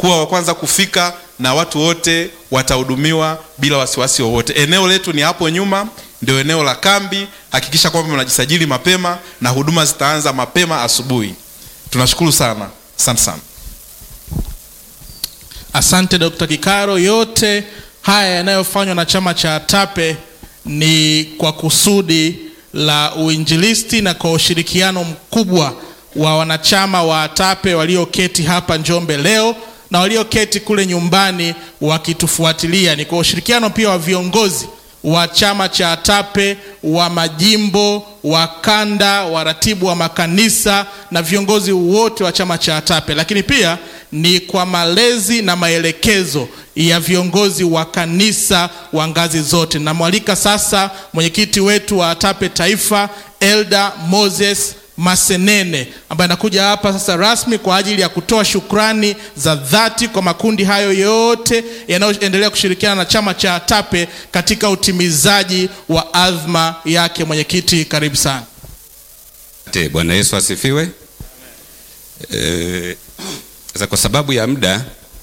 kuwa wa kwanza kufika na watu wote watahudumiwa bila wasiwasi wowote. Eneo letu ni hapo nyuma, ndio eneo la kambi. Hakikisha kwamba mnajisajili mapema na huduma zitaanza mapema asubuhi. Tunashukuru sana, asante sana. Asante Dr. Kikaro. Yote haya yanayofanywa na chama cha TAPE ni kwa kusudi la uinjilisti na kwa ushirikiano mkubwa wa wanachama wa TAPE walioketi hapa Njombe leo na walioketi kule nyumbani wakitufuatilia. Ni kwa ushirikiano pia wa viongozi wa chama cha TAPE wa majimbo, wa kanda, waratibu wa makanisa na viongozi wote wa chama cha TAPE, lakini pia ni kwa malezi na maelekezo ya viongozi wa kanisa wa ngazi zote. Namwalika sasa mwenyekiti wetu wa TAPE Taifa, Elda Moses Masenene ambaye anakuja hapa sasa rasmi kwa ajili ya kutoa shukrani za dhati kwa makundi hayo yote yanayoendelea kushirikiana na chama cha TAPE katika utimizaji wa adhma yake. Mwenyekiti, karibu sana. Asante. Bwana Yesu asifiwe. Eh, Sasa kwa sababu ya muda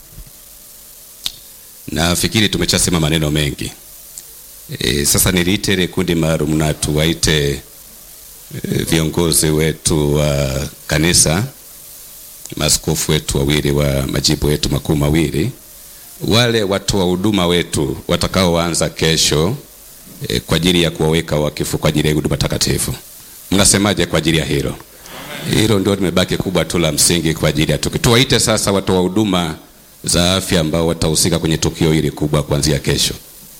nafikiri tumeshasema maneno mengi. E, sasa niliite ile kundi maalum na tuwaite e, viongozi wetu wa kanisa, maaskofu wetu wawili wa majimbo yetu makuu mawili, wale watu wa huduma wetu watakaoanza kesho e, kwa ajili ya kuwaweka wakifu kwa ajili ya huduma takatifu. Mnasemaje kwa ajili ya hilo? Hilo ndio limebaki kubwa tu la msingi kwa ajili ya tukio. Tuwaite sasa watu wa huduma za afya ambao watahusika kwenye tukio hili kubwa kuanzia kesho.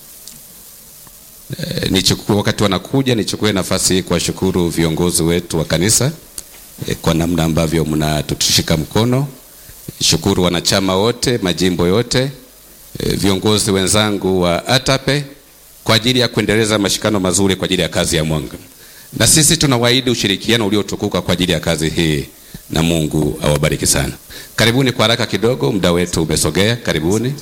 E, nichukue wakati wanakuja, nichukue nafasi hii kuwashukuru viongozi wetu wa kanisa e, kwa namna ambavyo mnatushika mkono. Shukuru wanachama wote majimbo yote, e, viongozi wenzangu wa ATAPE kwa ajili ya kuendeleza mashikano mazuri kwa ajili ya kazi ya mwanga, na sisi tunawaahidi ushirikiano uliotukuka kwa ajili ya kazi hii, na Mungu awabariki sana. Karibuni kwa haraka kidogo, muda wetu umesogea. Karibuni.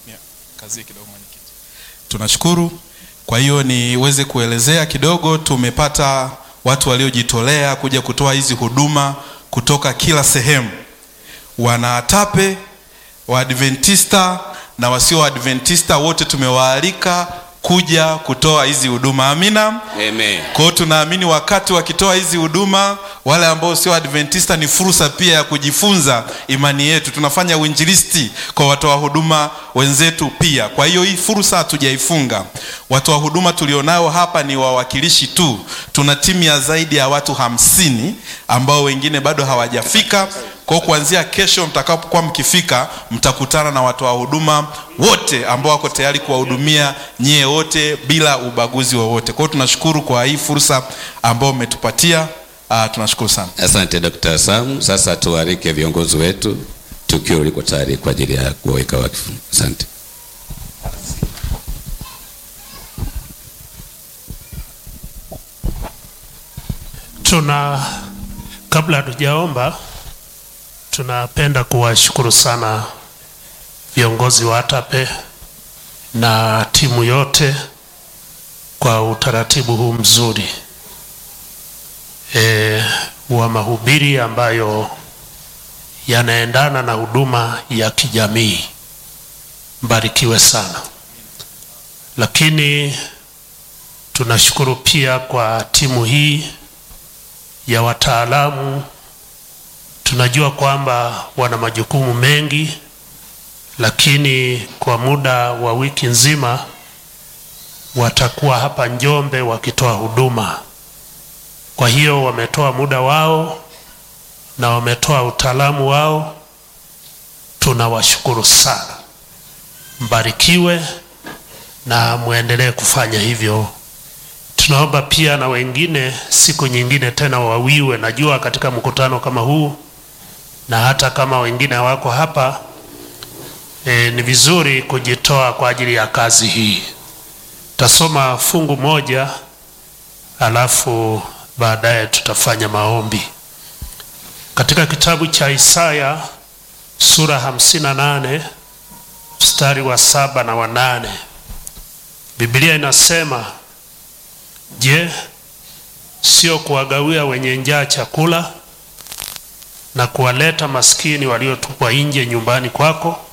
Tunashukuru. Kwa hiyo niweze kuelezea kidogo, tumepata watu waliojitolea kuja kutoa hizi huduma kutoka kila sehemu, wanaatape Waadventista na wasio Waadventista, wote tumewaalika kuja kutoa hizi huduma. Amina. Amen. Kwa hiyo tunaamini wakati wakitoa hizi huduma, wale ambao sio Adventista ni fursa pia ya kujifunza imani yetu. Tunafanya uinjilisti kwa watoa huduma wenzetu pia. Kwa hiyo hii fursa hatujaifunga. Watoa huduma tulionao hapa ni wawakilishi tu. Tuna timu ya zaidi ya watu hamsini ambao wengine bado hawajafika. Kwa hiyo kuanzia kesho mtakapokuwa mkifika, mtakutana na watoa huduma wote ambao wako tayari kuwahudumia nyie wote bila ubaguzi wowote. Kwa hiyo tunashukuru kwa hii fursa ambayo umetupatia. Uh, tunashukuru sana. Asante Dr. Sam. Sasa tualike viongozi wetu, tukio liko tayari kwa ajili ya kuweka wakfu. Asante. Tuna kabla hatujaomba, tunapenda kuwashukuru sana viongozi wa ATAPE na timu yote kwa utaratibu huu mzuri e, wa mahubiri ambayo yanaendana na huduma ya kijamii. Mbarikiwe sana. Lakini tunashukuru pia kwa timu hii ya wataalamu. Tunajua kwamba wana majukumu mengi, lakini kwa muda wa wiki nzima watakuwa hapa Njombe wakitoa huduma. Kwa hiyo wametoa muda wao na wametoa utaalamu wao. Tunawashukuru sana, mbarikiwe na muendelee kufanya hivyo. Tunaomba pia na wengine siku nyingine tena wawiwe. Najua katika mkutano kama huu na hata kama wengine hawako hapa e, ni vizuri kujitoa kwa ajili ya kazi hii. Tasoma fungu moja alafu baadaye tutafanya maombi katika kitabu cha Isaya sura hamsini na nane mstari wa saba na wa nane. Biblia inasema Je, sio kuwagawia wenye njaa chakula na kuwaleta maskini waliotupwa nje nyumbani kwako?